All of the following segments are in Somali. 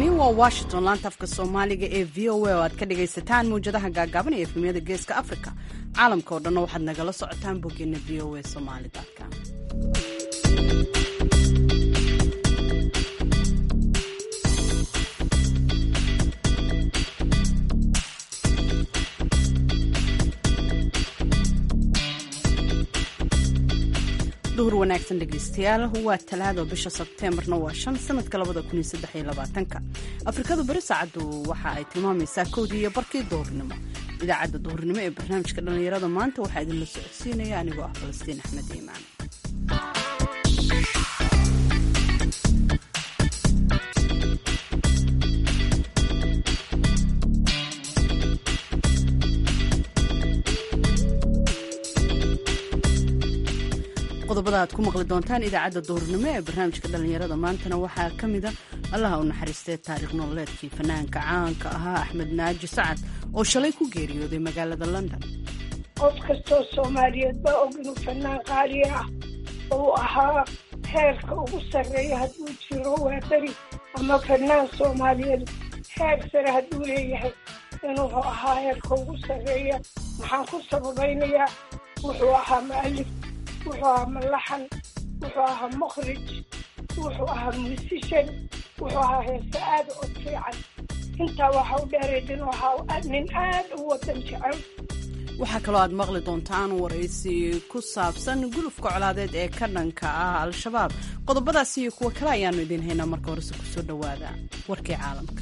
halkani waa washington laanta afka soomaaliga ee v o a oo aad ka dhagaysataan mawjadaha gaagaaban ee efemiyada geeska africa caalamka oo dhanna waxaad nagala socotaan boggeena v o a somalycom duhur wanaagsan dhegaystayaal waa talaado bisha sebteembarna waa shan sanadka labada kun iyo saddex iyo labaatanka afrikadu beri saacaddu waxa ay tilmaamaysaa kowdii iyo barkii duhurnimo idaacadda duhurnimo ee barnaamijka dhallinyarada maanta waxaa idinla socodsiinaya anigoo ah falastiin axmed iimaan qodobada aad ku maqli doontaan idaacadda duhurnimo ee barnaamijka dhallinyarada maantana waxaa ka mida allaha u naxariistay taariikh nololeedkii fanaanka caanka ahaa axmed naaji sacad oo shalay ku geeriyooday magaalada london qof kastoo soomaaliyeed baa og inuu fanaan qaali ah uu ahaa heerka ugu sarreeya hadduu jiro waa beri ama fanaan soomaaliyeed heer sare hadduu leeyahay inuu ahaa heerka ugu sarreeya maxaan ku sababaynayaa wuxuu ahaa mu'alif wuxuu ahaa malaxan wuxuu ahaa mukhrij wuxuu ahaa muusishan wuxuu ahaa heese aad u fiican intaa waxa u dheereed inuu ahaa nin aad u wadan jecel waxaa kaloo aad maqli doontaan waraysi ku saabsan gulufka colaadeed ee ka dhanka ah al-shabaab qodobadaasi iyo kuwo kale ayaanu idiin haynaa marka horese kusoo dhowaada warkii caalamka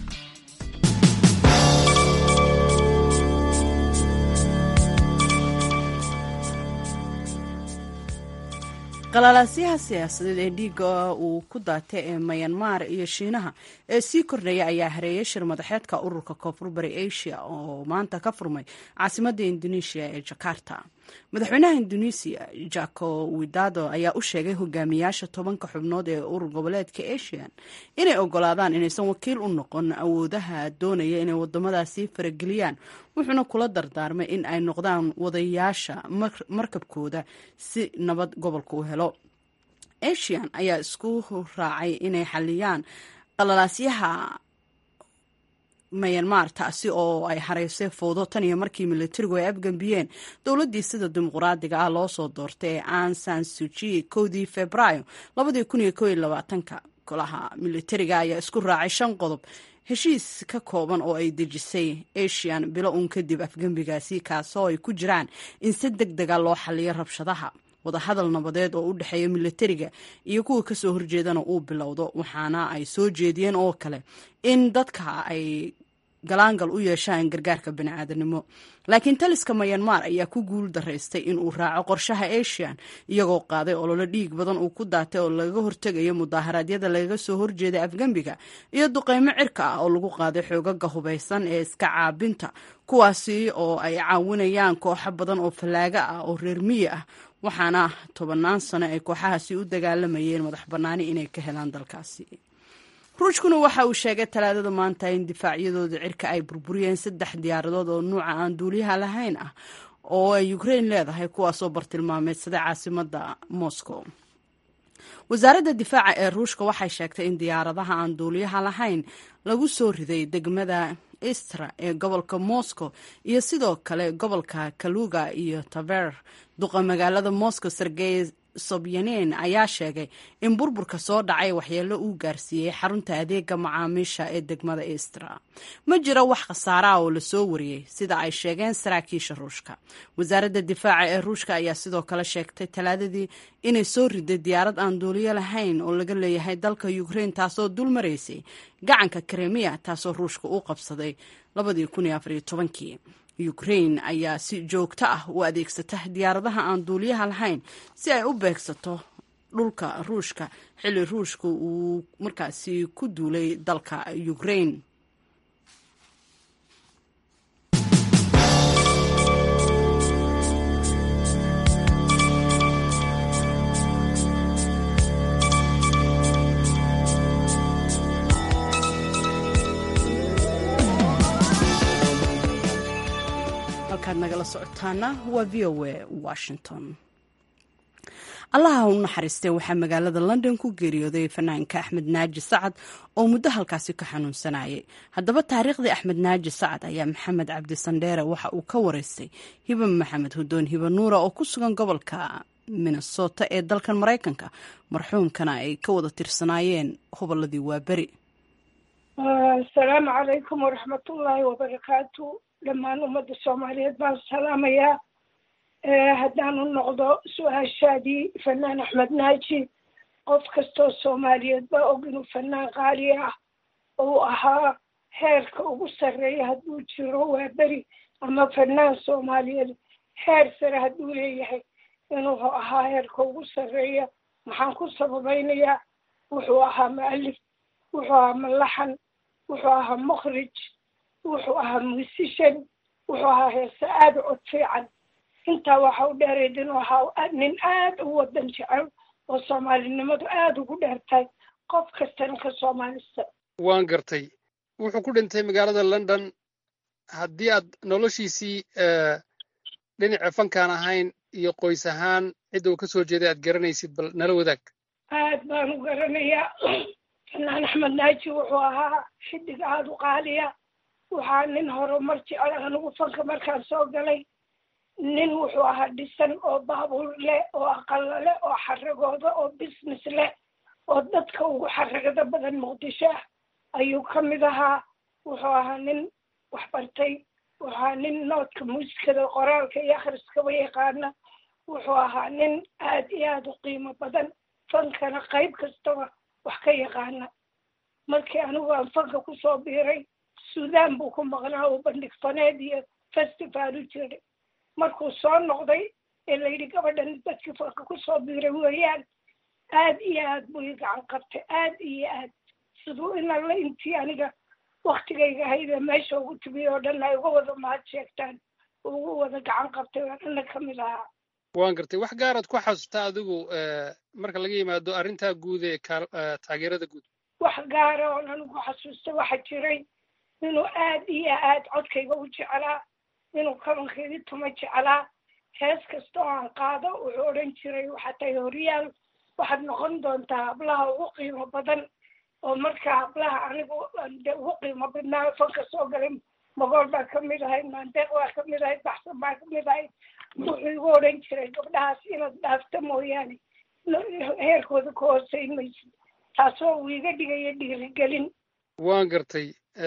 qalalaasyaha siyaasadeed ee dhiiga uu ku daatay ee mayanmar iyo shiinaha ee sii kordhaya ayaa hareeyay shir madaxeedka ururka koonfur bari asia oo maanta ka furmay caasimadda indonesia ee jakarta madaxweynaha indonesia jako widado ayaa u sheegay hogaamiyaasha tobanka xubnood ee urur goboleedka asian inay ogolaadaan inaysan wakiil u noqon awoodaha doonaya inay wadamadaasi farageliyaan wuxuuna kula dardaarmay in ay noqdaan wadayaasha markabkooda si nabad gobolka u helo asian ayaa isku raacay inay xaliyaan qalalaasyaha mayanmar taasi oo ay hareysay fowdo tan iyo markii militarigu ay afgambiyeen dowladdii sida dimuqraadiga ah loo soo doortay ee an san suji kowdii februaayo labadii kun iyo kow iyo labaatanka golaha militariga ayaa isku raacay shan qodob heshiis ka kooban oo ay dejisay asian bilo uun kadib afgembigaasi kaasoo ay ku jiraan in si deg dega loo xaliyo rabshadaha wadahadal nabadeed oo u dhexeeya militariga iyo kuwa kasoo horjeedana uu bilowdo waxaana ay soo jeediyeen oo kale in dadka ay galaangal u yeeshaan gargaarka baniaadanimo laakiin taliska mayanmar ayaa ku guul daraystay in uu raaco qorshaha asian iyagoo qaaday ololo dhiig badan uu ku daatay oo lagaga hortegayo mudaaharaadyada lagaga soo horjeeda afgembiga iyo duqeymo cirka ah oo lagu qaaday xoogaga hubaysan ee iska caabinta kuwaasi oo ay caawinayaan kooxo badan oo fallaaga ah oo reer miyi ah waxaana tobannaan sano ay kooxahaasi u dagaalamayeen madax bannaani inay ka helaan dalkaasi ruushkuna waxa uu sheegay talaadada maanta in difaacyadooda cirka ay burburiyeen saddex diyaaradood oo nuuca aan duuliyaha lahayn ah oo ay ukrain leedahay kuwaasoo bartilmaameedsaday caasimadda moscow wasaaradda difaaca ee ruushka waxay sheegtay in diyaaradaha aan duuliyaha lahayn lagu soo riday degmada istra ee gobolka moscow iyo sidoo kale gobolka kaluga iyo taver duqa magaalada moscow sergey sobyanin ayaa sheegay in burburka soo dhacay waxyeelo uu gaarsiiyey xarunta adeega macaamiisha ee degmada istra ma jiro wax khasaaraha oo lasoo wariyey sida ay sheegeen saraakiisha ruushka wasaaradda difaaca ee ruushka ayaa sidoo kale sheegtay talaadadii inay soo riday diyaarad aan duuliyo lahayn oo laga leeyahay dalka ukrain taasoo dul maraysay gacanka kremiya taasoo ruushka u qabsaday kii ukrain ayaa si joogto ah u adeegsata diyaaradaha aan duuliyaha lahayn si ay u beegsato dhulka ruushka xilli ruushka uu markaasi ku duulay dalka ukrain halkaad nagala socotaana waa v o a washington allaha u naxariistay waxaa magaalada london ku geeriyooday fanaanka axmed naaji sacad oo muddo halkaasi ka xanuunsanayay haddaba taariikhdii axmed naaji sacad ayaa maxamed cabdi sandheere waxa uu ka wareystay hiba maxamed hudoon hiba nuura oo ku sugan gobolka minnesota ee dalkan maraykanka marxuumkana ay ka wada tirsanaayeen hobolladii waaberi asalaamu calaykum waraxmatullaahi wabarakaatu dhammaan ummadda soomaaliyeed baan salaamayaa haddaanu noqdo su-aashaadii fanaan axmed naaji qof kastoo soomaaliyeed baa og inuu fanaan qaali ah uu ahaa heerka ugu sarreeya hadduu jiro waa beri ama fanaan soomaaliyeed heer sare hadduu leeyahay inuu ahaa heerka ugu sarreeya maxaan ku sababaynayaa wuxuu ahaa mu'alif wuxuu ahaa malaxan wuxuu ahaa mukhrij wuxuu ahaa musishan wuxuu ahaa heese aada cod fiican intaa waxa u dheereed inuu ahaa nin aada u wadan jecel oo soomaalinimadu aada ugu dheertahay qof kastana ka soomaalista waan gartay wuxuu ku dhintay magaalada london haddii aad noloshiisii dhinaca fankaan ahayn iyo qoys ahaan cidda uu ka soo jeeday aad garanaysid bal nala wadaag aad baan u garanayaa fanaan axmed naaji wuxuu ahaa xidig aada u qaaliya waxaa nin horumar jecel anigu fanka markaan soo galay nin wuxuu ahaa dhisan oo baabuur leh oo aqalo leh oo xaragooda oo business leh oo dadka ugu xaragada badan muqdisho ah ayuu ka mid ahaa wuxuu ahaa nin waxbartay wuxuu ahaa nin noodka muusikada qoraalka iyo akhriskaba yaqaana wuxuu ahaa nin aad iyo aada u qiimo badan fankana qayb kastaba wax ka yaqaana markii anigu aan fanka kusoo biiray suudaan buu ku maqnaa oo bandhig faneed iyo festival u jiray markuu soo noqday ee layidhi gabadhan dadkii fanka kusoo biiray weeyaan aad iyo aad buu i gacan qabtay aad iyo aad siduu in alla intii aniga waktigayga ahaydee meesha ugu timiy oo dhan ay uga wada mahad sheegtaan ugu wada gacan qabtay waan ana ka mid ahaa waan gartay wax gaaraad ku xasuustaa adigu marka laga yimaado arrintaa guud ee taageerada guud wax gaara oon anigu xasuusta waxa jiray inuu aad iyo aad codkayga u jeclaa inuu kabankaydii tuma jeclaa hees kasta oo aan qaado wuxuu odhan jiray waxaa tahay horyaal waxaad noqon doontaa hablaha ugu qiimo badan oo markaa hablaha anigu de ugu qiimo badnaa fanka soo galay magool baa ka mid ahayd maandeeq baa ka mid ahayd baxsan baa ka mid ahayd wuxuu igu odhan jiray gabdhahaas inaad dhaafta mooyaane heerkooda ka hooseyn maysid taasoo uu iga dhigaya dhiirigelin waan gartay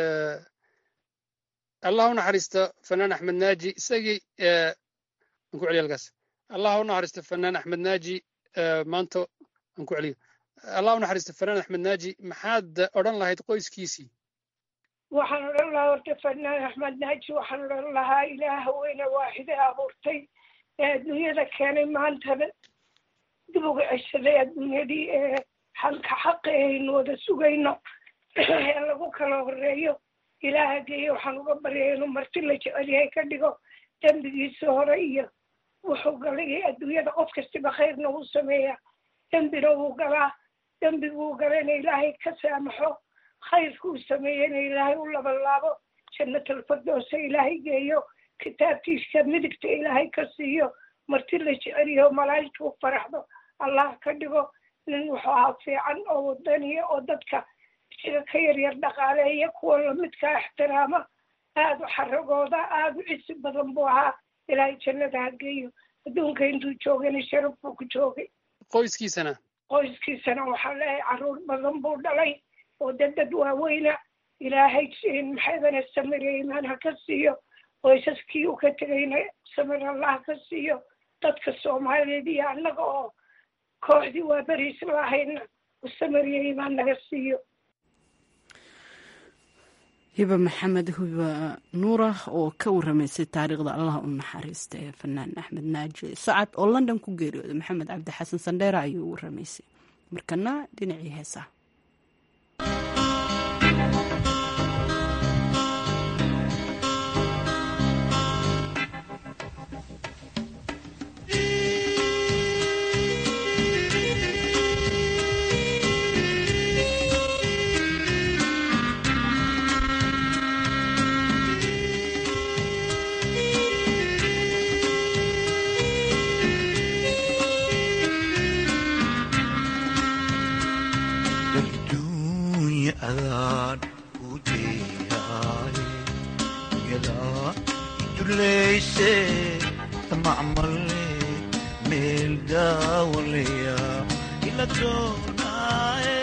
allah u naxariista fanaan axmed naaji isagii aan ku celiyo halkaas allah u naxariista fanaan axmed naaji maanta aan ku celiyo allah u naxariista fanaan axmed naaji maxaad odhan lahayd qoyskiisii waxaan odhan lahaa horta fanaan axmed naaji waxaan odhan lahaa ilaaha weyne waaxide abuurtay ee adduunyada keenay maantana dib uga ceshaday adduunyadii ee xalka xaqi aynu wada sugayno ee lagu kala horeeyo ilaaha geeye waxaan uga baryaya inuu marti la jecel yahay ka dhigo dembigiisa hore iyo wuxuu galay adduunyada qof kastiba khayrna wuu sameeyaa dembina wuu galaa dembiguu galayna ilaahay ka saamaxo khayrka uu sameeyeyna ilaahay u labanlaabo jannatalfardoosa ilaahay geeyo kitaabtiisa midigta ilaahay ka siiyo marti la jecel yaho malaa'igta u faraxdo allah ka dhigo nin wuxuu ahaa fiican oo wadaniya oo dadka sida ka yaryar dhaqaaleeya kuwa lamidkaa ixtiraama aada u xaragooda aada u cisi badan buu ahaa ilaahay jannada ha geeyo adduunka intuu joogana sharaf buu ku joogay qoyskiisana qoyskiisana waxaa leeyahay carruur badan buu dhalay oo dadad waaweyna ilaahay maxaydana samir imaan ha ka siiyo qoysaskii uu ka tegayna samir allah ka siiyo dadka soomaaliyeed iyo annaga oo kooxdii waa beriis lahayna samir iyo imaan naga siiyo hiba maxamed hiba nuura oo ka waramaysay taariikhda allah u naxariista ee fanaan axmed naaji sacad oo london ku geeriyooday maxamed cabdi xasan sandheera ayuu u waramaysay markana dhinacii heesaha kudeehay yadaa iduleyse tamacmale meel daawaleya ila doonaaye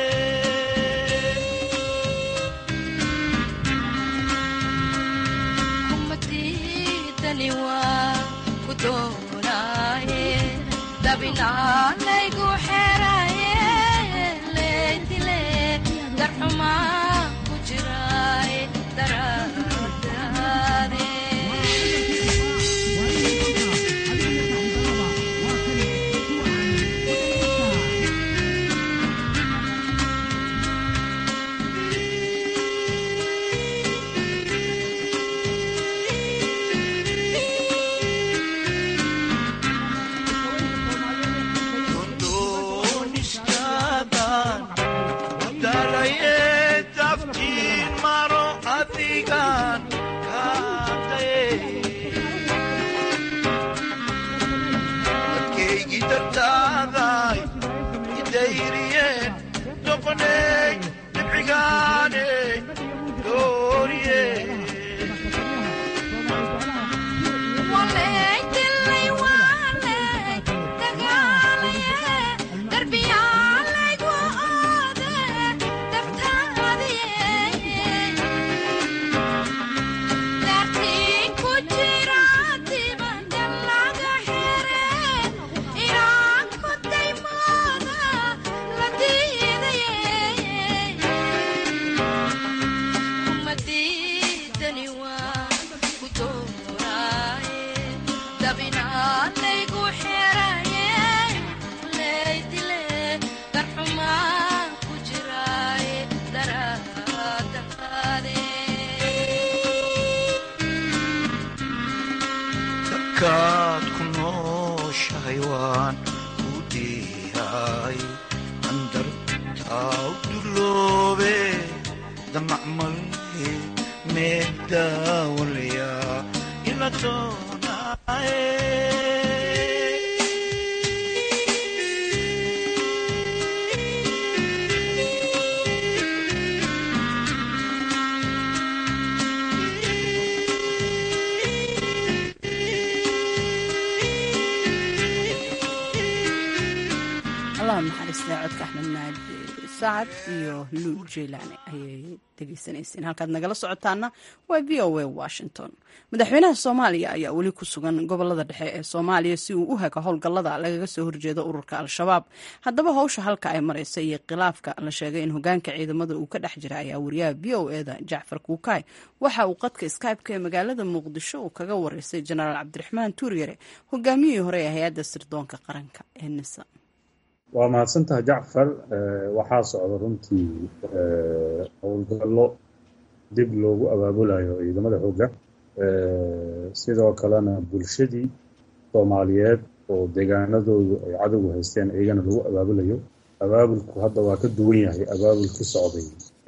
kumadidani waa ku doonaaye dabinaalaygu xeraye leydile darxumaa ku jiraaye daraadaade dooniskaadan dalaye daftiin maro adigan kaadaye dadkaygii dartaaday idayriyeen doqoney dhibcigaaney dooriye waleydilay waaley dagaalaye darbiyaalaygu oode dartaadiye daartiin ku jira dibanda laga xere inaan ku daymooda la diidaye kumadidani waa ku dooraaye dabinaalaygu xeraye leydile darxumaa ku jiraaye daraadaade dadkaad ku nooshahay waan ku dhiihay andartaa u duloobe damacmale meel daawalaya ila doonaaye allah naxariistay codka axmed naaji sacad iyo luul jeylaani ayay degeysanayseen halkaad nagala socotaana waa v o a washington madaxweynaha soomaaliya ayaa weli ku sugan gobolada dhexe ee soomaaliya si uu u hago howlgallada lagaga soo horjeedo ururka al-shabaab haddaba howsha halka ay maraysa iyo khilaafka la sheegay in hogaanka ciidamada uu ka dhex jira ayaa wariyaha v o eda jacfar kuukaay waxa uu qadka skybe-ka ee magaalada muqdisho uu kaga wareysay jenaraal cabdiraxmaan tuuryare hogaamiyihii hore ee hay-adda sirdoonka qaranka ee nisa waa mahadsantaha jacfar waxaa socda runtii howlgallo dib loogu abaabulayo ciidamada xoogga sidoo kalena bulshadii soomaaliyeed oo deegaanadoodu ay cadowgu haysteen iyagana lagu abaabulayo abaabulku hadda waa ka duwan yahay abaabulkii socday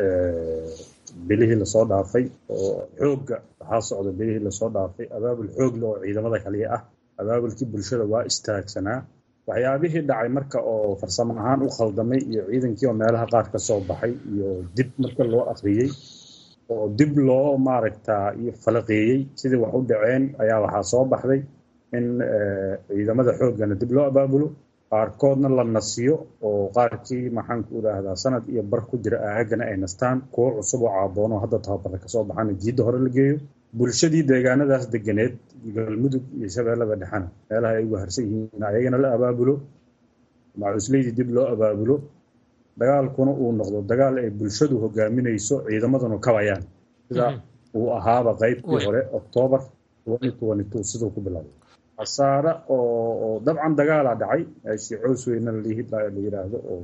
bilihii lasoo dhaafay oo xoogga waxaa socda bilihii lasoo dhaafay abaabul xoogle oo ciidamada kaliya ah abaabulkii bulshada waa istaagsanaa waxyaabihii dhacay marka oo farsamo ahaan u khaldamay iyo ciidankii oo meelaha qaar ka soo baxay iyo dib marka loo akhriyey oo dib loo maaragtaa iyo falaqeeyey sidii wax u dhaceen ayaa waxaa soo baxday in ciidamada xooggana dib loo abaabulo qaarkoodna la nasiyo oo qaarkii maxaanku idhaahdaa sanad iyo bar ku jira aagana ay nastaan kuwo cusub oo caaboono hadda tababara kasoo baxana jiidda hore la geeyo bulshadii deegaanadaas deganeed galmudug iyo shabeellada dhexena meelaha ay ugu harsan yihiin ayagana la abaabulo macuusleydii dib loo abaabulo dagaalkuna uu noqdo dagaal ay bulshadu hogaaminayso ciidamaduna kabayaan sida uu ahaaba qaybtii hore oktoobar siduu ku bilaabay khasaare oo dabcan dagaalaa dhacay meeshii coos weyna la yidhaahdo oo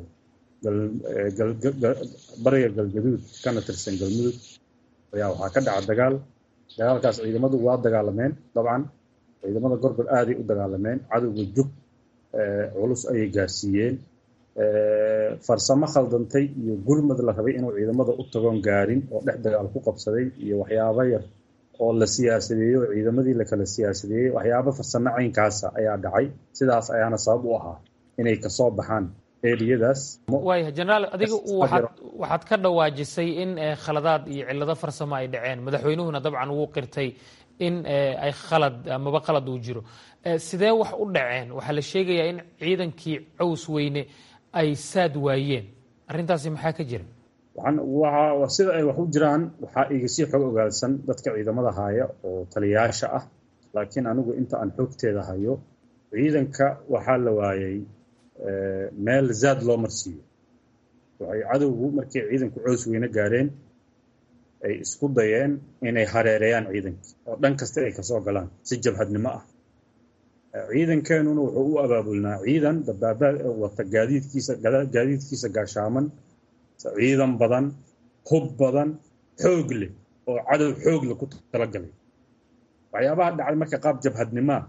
bariga galgaduud kana tirsan galmudug ayaa waxaa ka dhaca dagaal dagaalkaas ciidamadu waa dagaalameen dabcan ciidamada gorgor aaday u dagaalameen cadowga jug culus ayay gaarsiiyeen farsamo khaldantay iyo gurmad la rabay inuu ciidamada u tagoon gaarin oo dhex dagaal ku qabsaday iyo waxyaabo yar oo la siyaasadeeyey oo ciidamadii la kala siyaasadeeyey waxyaabo farsamo caynkaasa ayaa dhacay sidaas ayaana sabab u ahaa inay kasoo baxaan eriyadaas waaya jenaraal adiga Kas- waxaad Fadlan. waxaad ka dhawaajisay in eh, khaladaad iyo cillado farsamo ay dhaceen madaxweynuhuna dabcan wuu qirtay in eh, ay khalad amaba qalad uu jiro Eh, sidee wax u dhaceen waxaa la sheegayaa in ciidankii caws weyne ay saad waayeen arrintaasi maxaa ka jira waxaan waxa waa sida ay wax u jiraan waxaa iga sii xog ogaadsan dadka ciidamada haya oo taliyayaasha ah laakiin anigu inta aan xogteeda hayo ciidanka waxaa la waayay eh, meel zaad loo marsiiyo waxay cadowgu markay ciidanku coos weyne gaareen ay isku dayeen inay hareereeyaan ciidankii oo dhan kasta ay kasoo galaan si jabhadnimo ah Eh, ciidankeenuna wuxuu u abaabulnaa ciidan dabaabaad wata gaadiidkiisa gada- gaadiidkiisa gaashaaman ciidan badan hub badan xoog leh oo cadow xoog leh ku talagalay waxyaabaha dhacay marka qaab jabhadnimaa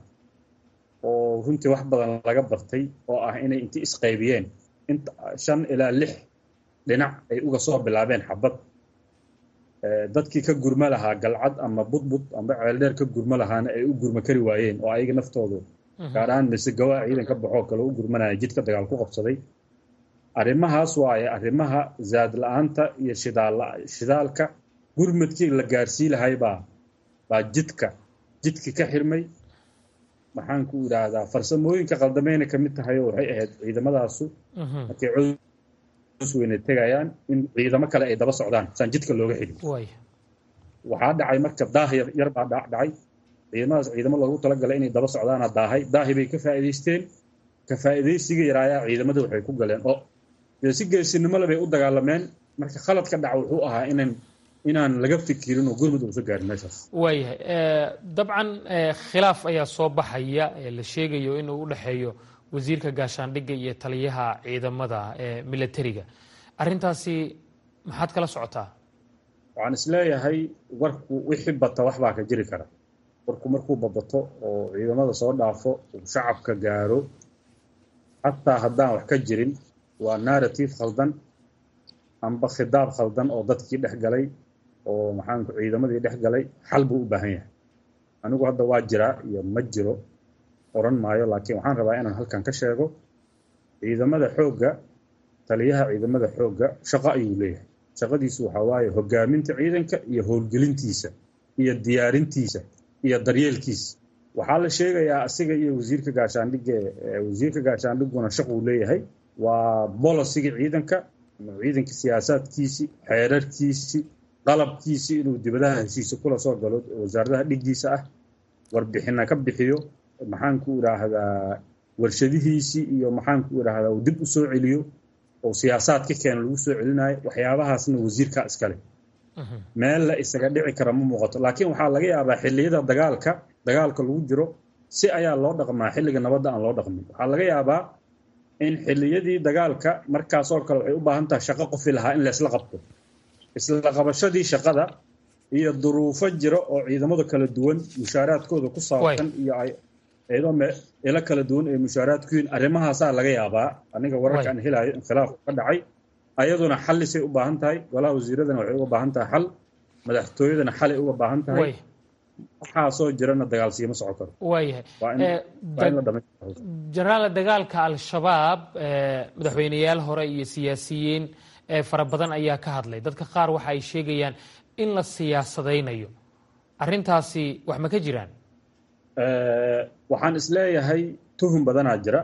oo runtii wax badan laga bartay oo ah inay intii isqaybiyeen inta shan ilaa lix dhinac ay uga soo bilaabeen xabad Eh, dadkii ka gurma lahaa galcad ama budbud ama ceeldheer ka gurma lahaana ay u gurma kari waayeen oo ayaga naftoodu gaar ahaan mise gawaa ciidan ka baxoo kale u gurmanaya jidka dagaal ku qabsaday arrimahaas waaye arrimaha zaad la-aanta iyo shidaal la- shidaalka gurmadkii la gaarsii lahay baa baa jidka jidki ka xirmay maxaan ku idhaahdaa farsamooyinka qaldameyna ka mid tahay oo waxay ahayd ciidamadaasu Mhm. markay coos weyne tegayaan in ciidamo kale ay daba socdaan saan jidka looga xidhin waaya waxaa dhacay marka daah yar yar baa dha- dhacay ciidamadaas ciidamo loogu talagalay inay daba socdaana daahay daahi bay ka faa'iidaysteen ka faa'iidaysiga yaraayaa ciidamada waxay ku galeen oo dee si geesinimo le bay u dagaalameen marka khaladka dhaca wuxuu ahaa inaan inaan laga fikirin oo gurmud uusa gaarin meeshaas waayahay Eh, dabcan eh, khilaaf ayaa soo baxaya ee la sheegayo inuu u dhexeeyo wasiirka gaashaandhigga iyo taliyaha ciidamada ee militariga arrintaasi maxaad kala socotaa waxaan isleeyahay warku wixii bata wax baa ka jiri kara warku markuu babato oo ciidamada soo dhaafo uu shacabka gaaro xataa haddaan wax ka jirin waa narrative khaldan amba khidaab khaldan oo dadkii dhex galay oo maxaanku ciidamadii dhex galay xal buu u baahan yahay anigu hadda waa jiraa iyo ma jiro oran maayo laakiin waxaan rabaa inaan halkan ka sheego ciidamada xoogga taliyaha ciidamada xoogga shaqo ayuu leeyahay shaqadiisu waxaa waaye hogaaminta ciidanka iyo howlgelintiisa iyo diyaarintiisa iyo daryeelkiisa waxaa la sheegayaa asiga iyo wasiirka gaashaandhigga ee wasiirka gaashaandhigguna shaquu leeyahay waa bolosiga ciidanka ciidanka siyaasaadkiisi xeerarkiisi qalabkiisi inuu dibadaha heshiisa kula soo galo wasaaradaha dhiggiisa ah warbixina ka bixiyo maxaanku idhaahdaa warshadihiisii iyo maxaanku idhaahdaa uu dib u soo celiyo oo siyaasaad ka keena lagu soo celinayo waxyaabahaasna wasiirkaa iskale meel la isaga dhici kara ma muuqato laakiin waxaa laga yaabaa xilliyada dagaalka dagaalka lagu jiro si ayaa loo dhaqmaa xilliga nabadda aan loo dhaqmin waxaa laga yaabaa in xilliyadii dagaalka markaasoo kale waxay u baahan tahay shaqo qofi lahaa in laysla qabto isla qabashadii shaqada iyo duruufo jira oo ciidamada kala duwan mushaaraadkooda ku saabsan iyo ay iyadoo me ilo kala duwan ay mushaaraadku yihiin arrimahaasaa laga yaabaa aniga wararka aan helayo in khilaaf ka dhacay ayaduna xallisay u baahan tahay golaha wasiiradana waxay uga baahan tahay xal madaxtooyadana xalay uga baahan tahay way waxaasoo jirana dagaalsiima soco karo waayahay waa in Eh, waa in la dag- dhamaystiro jenaraal dagaalka al-shabaab eh, madaxweyneyaal hore iyo siyaasiyiin eh, fara badan ayaa ka hadlay dadka qaar waxa ay sheegayaan in la siyaasadaynayo arrintaasi wax ma ka jiraan Eh, waxaan isleeyahay tuhun badanaa jira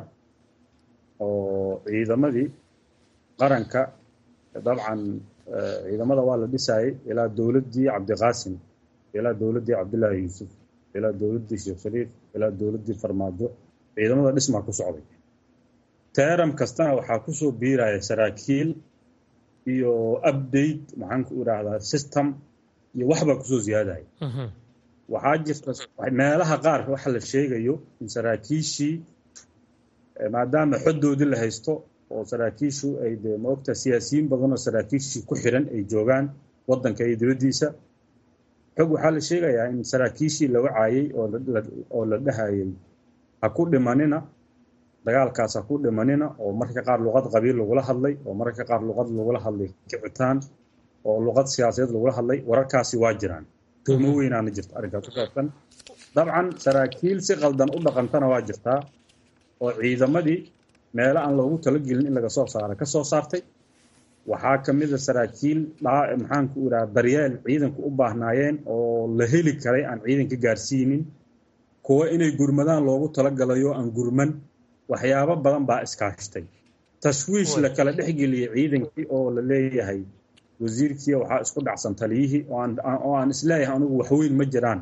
oo ciidamadii qaranka dabcan eh, ciidamada waa la dhisayay ilaa dowladdii cabdiqaasim ilaa dowladdii cabdillaahi yuusuf ilaa dowladdii sheekh shariif ilaa dowladdii farmaajo ciidamada dhismaa ku socday teeram kastana waxaa kusoo biiraya saraakiil iyo update maxaan ku idhaahdaa system iyo waxbaa kusoo ziyaadaya Mhm. waxaa jirta meelaha qaar waxa la sheegayo in saraakiishii eh, maadaama xodoodii la haysto oo saraakiishu ay dee maogta siyaasiyiin badan oo saraakiishii ku xiran ay joogaan wadanka iyo dibaddiisa xog waxaa la sheegayaa in saraakiishii la wacaayey oo la- la- oo la dhahayay ha ku dhimanina dagaalkaas ha ku dhimanina oo mararka qaar luqad qabiil lagula hadlay oo mararka qaar luqad lagula hadlay kicitaan oo luqad siyaasadeed lagula hadlay wararkaasi waa jiraan tuhmo weynaana jirta arrinkaas ku saabsan dabcan saraakiil si qaldan u dhaqantana waa jirtaa oo ciidamadii meelo aan loogu talagelin in laga soo saaro ka soo saartay waxaa ka mid a saraakiil maxaanku idhaha daryeel ciidanku u baahnaayeen oo la heli karay aan ciidanka gaarsiinin kuwa inay gurmadaan loogu talagalayo aan gurman waxyaabo badan baa iskaashtay tashwiish la kala dhexgeliyey ciidankii oo la leeyahay wasiirkii waxaa isku dhacsan taliyihii oo aan isleeyahay anigu waxweyn ma jiraan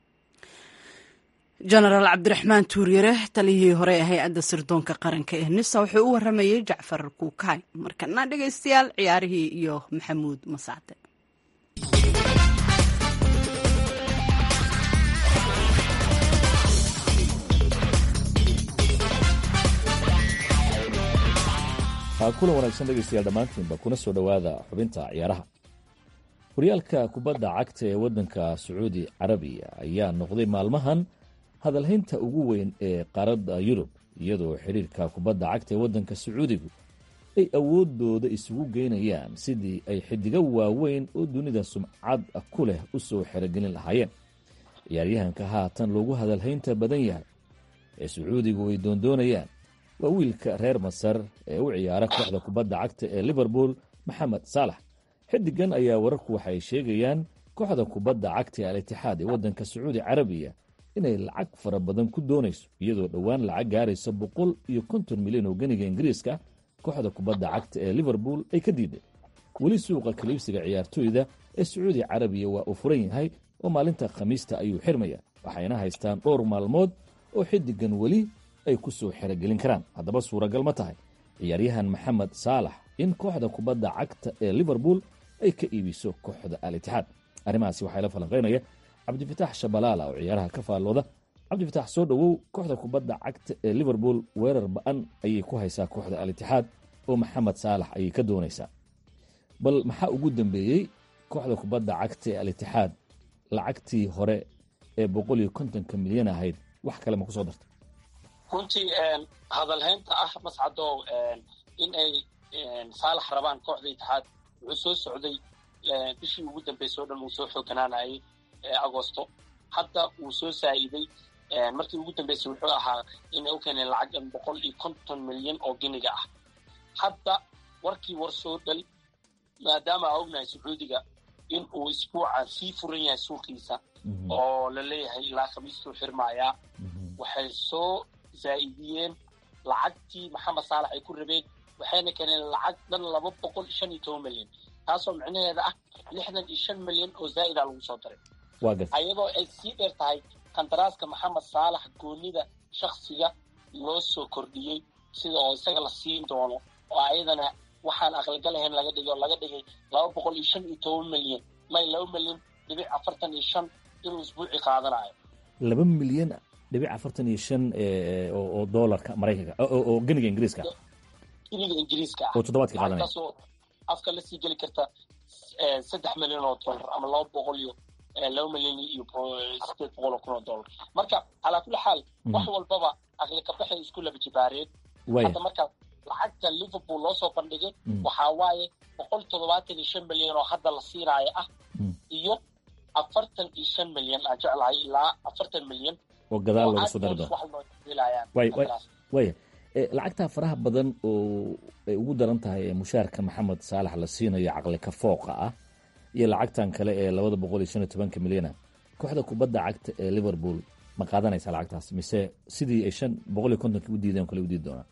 jenaraal cabdiraxmaan tuuryare taliyihii hore ee hay-adda sirdoonka qaranka ee nisa wuxuu u waramayey jacfar kuukaay markana dhegaystayaal ciyaarihii iyo maxamuud masaade kulan wanaagsan dhegaystayaal dhammaantiinba kuna soo dhowaada xubinta ciyaaraha horyaalka kubadda cagta ee waddanka sacuudi carabiya ayaa noqday maalmahan hadalhaynta ugu weyn ee qaaradda yurub iyadoo xiriirka kubadda cagta ee waddanka sacuudigu ay awooddooda isugu geynayaan sidii ay xidigo waaweyn oo dunida sumcad ku leh u soo xerogelin lahaayeen ciyaaryahanka haatan loogu hadalhaynta badan yahay ee sacuudigu ay doondoonayaan waa wiilka reer masar ee u ciyaara kooxda kubadda cagta ee liverpool maxamed saalax xidigan ayaa wararku waxay sheegayaan kooxda kubadda cagta ee al-itixaad ee waddanka sacuudi carabiya inay lacag fara badan ku doonayso iyadoo dhowaan lacag gaaraysa boqol iyo konton milyan oo ganiga ingiriiska kooxda kubadda cagta ee liverpool ay ka diiday weli suuqa kaliibsiga ciyaartooyda ee sacuudi carabiya waa uu furan yahay oo maalinta khamiista ayuu xirmaya waxayna haystaan dhowr maalmood oo xidigan weli ay ku soo xerogelin karaan haddaba suuragal ma tahay ciyaaryahan maxamed saalax in kooxda kubadda cagta ee liverpool ay ka iibiso kooxda al-itixaad arrimahaasi waxaa la falanqaynaya cabdifitaax shabalaala oo ciyaaraha ka faallooda cabdifitaax soo dhowow kooxda kubadda cagta ee liverpool weerar ba-an ayay ku haysaa kooxda al-itixaad oo maxamed saalax ayay ka doonaysaa bal maxaa ugu dambeeyey kooxda kubadda cagta ee al-itixaad lacagtii hore ee boqol iyo kontonka milyan ahayd wax kale ma kusoo dartay runtii hadalhaynta ah mascadow in ay saalax rabaan kooxda itixaad wuxuu soo socday bishii ugu dambeysay o dhan uu soo xooganaanayay agosto hadda wuu soo saa'iday markii ugu dambeysay wuxuu ahaa inay u keeneen lacag boqol iyo konton milyan oo giniga ah hadda warkii war soo dhal maadaama aa ognahay sacuudiga in uu isbuuca sii furan yahay suuqiisa oo la leeyahay ilaa khamiistuu xirmaayaa waxay soo zaa'idiyeen lacagtii maxamed saalax ay ku rabeen waxayna keeneen lacag dhan laba boqol shan iyo toban milyan taasoo micnaheeda ah lixdan iyo shan milyan oo zaa'ida lagu soo daray ayadoo ay sii dheer tahay kandaraaska maxamed saalax goonida shaksiga loo soo kordhiyey sida oo isaga la siin doono oo ayadana waxaan aqligal ahayn laga dhigay oo laga dhigay laba boqol iyo shan iyo toban milyan may laba milyan dhibic afartan iyo shan inuu isbuuci qaadanayo laba milyan dhibic afartan iyo shan oo doolarka maraykanka oo geniga ingiriiska giniga ingiriiska ah oo toddobaadka qaadanaya lacagtaasoo afka la sii geli karta saddex milyan oo dollar ama laba boqol iyo laba milyan iyo sideed boqol oo kun oo dollar marka calaa kulli xaal wax walbaba aqli kabaxay isku laba jibaareen hadda marka lacagta liverpool loo soo bandhigay waxaa waaye boqol toddobaatan iyo shan milyan oo hadda la siinaayo ah iyo afartan iyo shan milyan aan jeclahay ilaa afartan milyan oo gadaal loogu soo dari doono waya lacagtaa faraha badan oo ay ugu daran tahay ee mushaarka maxamed saalax la siinayo caqli ka fooqa ah iyo lacagtan kale ee labada boqol iyo shan iyo tobanka milyana kooxda kubadda cagta ee liverpool ma qaadanaysaa lacagtaas mise sidii ay shan boqol iyo kontonkii u diideen kale u diidi doonaan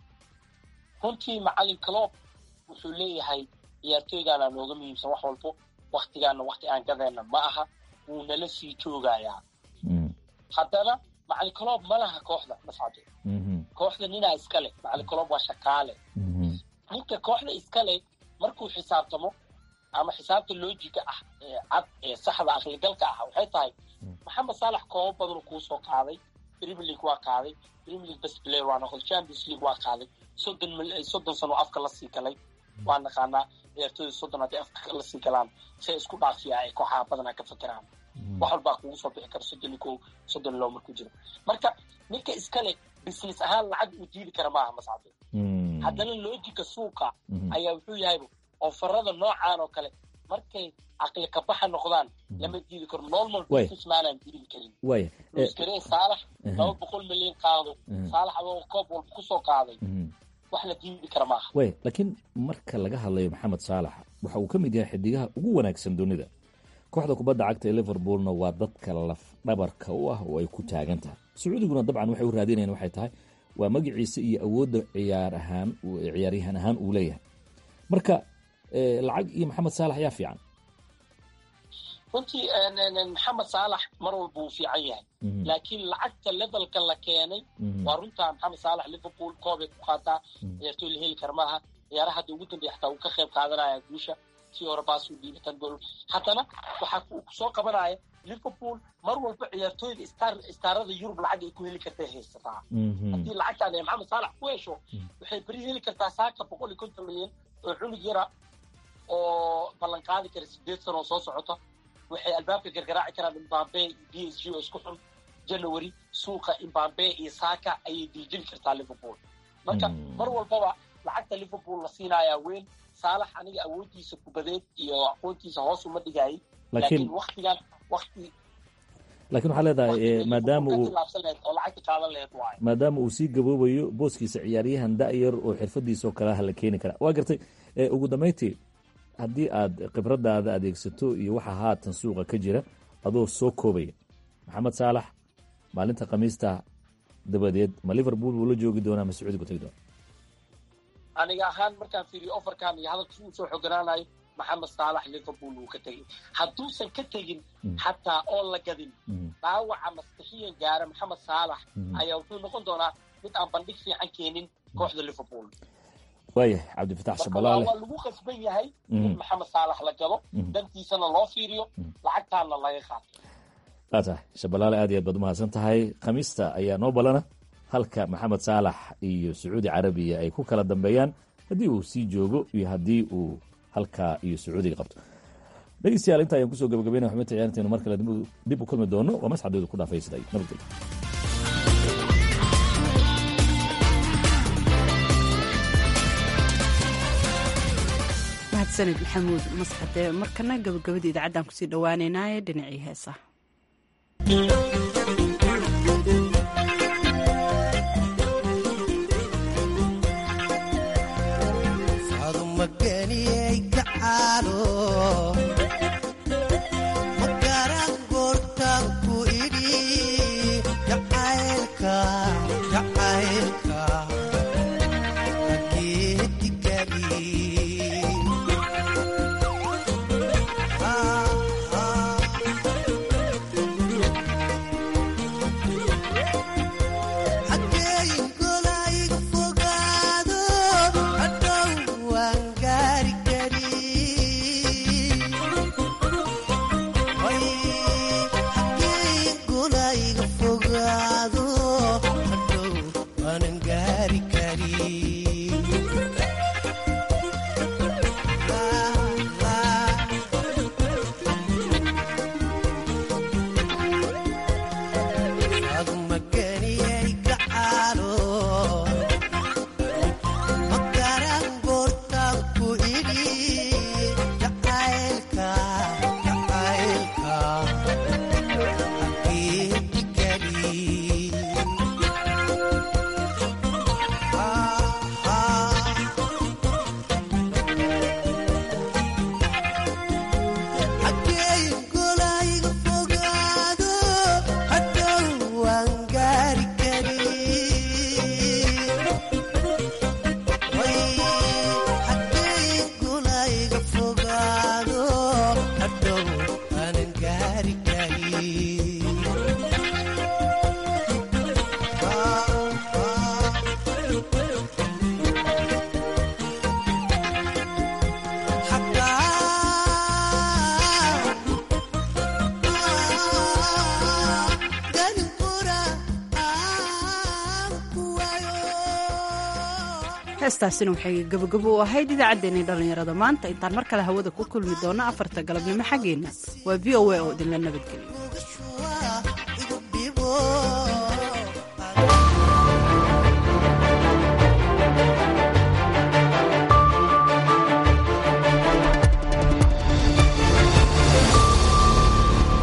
runtii macalin clob wuxuu leeyahay ciyaartooygaana nooga muhiimsan wax walbo waktigaana wakti aan gadeenna ma aha wuu nala sii joogayaa haddana macalin clob ma laha kooxda mascado kooxda ninaa iskale macalin clob waa shakaale ninka kooxda iskale markuu xisaabtamo ama xisaabta loojiga ah ee cad ee saxda aqligalka ah waxay tahay maxamed saalax koobo badanuu kuu soo qaaday premier league waa qaaday premier league best player waa noqday champions league waa qaaday soddon soddon sano afka la sii galay waa naqaanaa ciyaartooyda soddon hadday afka la sii galaan say isku dhaafiyaa ay kooxaha badanaa ka fakeraan wax walbaa kugu soo bixi kara soddon iyo kow soddon loo markuu jiro marka ninka iskale business ahaan lacag uu diidi kara maaha mascade haddana loojika suuqa ayaa wuxuu yahayba ofarada noocaan oo kale markay caqli kabaxa noqdaan lama diidi karo normal businessmaanaan diidi karin nuskare saalax laba boqol milyan qaado saalax adoo koob walba kusoo qaaday wax la diidi kara maaha way laakiin marka laga hadlayo maxamed saalax waxa uu ka mid yahay xidigaha ugu wanaagsan dunida kooxda kubadda cagta ee liverpoolna waa dadka laf dhabarka u ah oo ay ku taagan tahay sacuudiguna dabcan waxay u raadinayaan waxay tahay waa magaciisa iyo awoodda ciyaar ahaan ciyaaryahan ahaan uu leeyahay marka lacag iyo maxamed saalax yaa fiican runtii maxamed saalax mar walba uu fiican yahay laakiin lacagta levelka la keenay waa runtaa maxamed saalax liverpool koobay ku qaataa ciyaartooy la heli kara maaha ciyaaraha hadda ugu dambeya xataa uu ka qayb qaadanaya guusha tii hore baasuu dhiibatan gool haddana waxaa kusoo qabanaya liverpool mar walba ciyaartooyda star istaarada yurub lacag ay ku heli kartay haysataa haddii lacagtaan ay maxamed saalax ku hesho waxay beri heli kartaa saaka boqol iyo konton milyan oo cunug yara oo ballan qaadi kara sideed sano oo soo socota waxay albaabka gargaraaci karaan imbambe iyo b s g oo isku xun january suuqa imbambe iyo saaka ayay diljin kartaa liverpool marka mar walbaba lacagta liverpool la siinayaa weyn saalax aniga awooddiisa kubadeed iyo aqoontiisa hoos uma dhigayay laakiin waktigan wakti laakiin waxaa leedahay maadaama uu oo lacagta qaadan laheed waayo maadaama uu sii gaboobayo booskiisa ciyaaryahan da'yar oo xirfadiisoo kale ha la keeni karaa waa gartay ugu dambayntii haddii aad khibradaada adeegsato iyo waxa haatan suuqa ka jira adoo soo koobaya maxamed saalax maalinta khamiista dabadeed ma liverpool wuu la joogi doonaa ma sacuudigu tagi doona aniga ahaan markaan fiiriyo ofarkan iyo hadalka si uu soo xoganaanayo maxamed saalax liverpool wuu ka tegay hadduusan ka tegin xataa oo la gadin dhaawaca maskixiyan gaara maxamed saalax ayaa wuxuu noqon doonaa mid aan bandhig fiican keenin kooxda liverpool waayahay cabdifatax shabalaale waa lagu qasban yahay in maxamed saalax la gado dantiisana loo fiiriyo lacagtaana laga qaato waa tahay shabalaale aad iyo aad baad umahadsan tahay khamiista ayaa noo balana halka maxamed saalax iyo sacuudi carabiya ay ku kala dambeeyaan haddii uu sii joogo iyo haddii uu halkaa iyo sacuudiga qabto dhegeystayaal inta ayaan kusoo gabagabeynaya xubinta ciyaarteenu mar kale dib u kulmi doono waa masxadeedu ku dhaafay siday nabadgelyo mahadsanid maxamuud masxade markana gabagabada idaacaddan kusii dhowaaneynaaye dhinacii heesaha heestaasina waxay gabagabo u ahayd idaacaddeenii dhallinyarada maanta intaan mar kale hawada ku kulmi doonno afarta galabnimo xaggeenna waa v o a oo idinla nabadgeliyo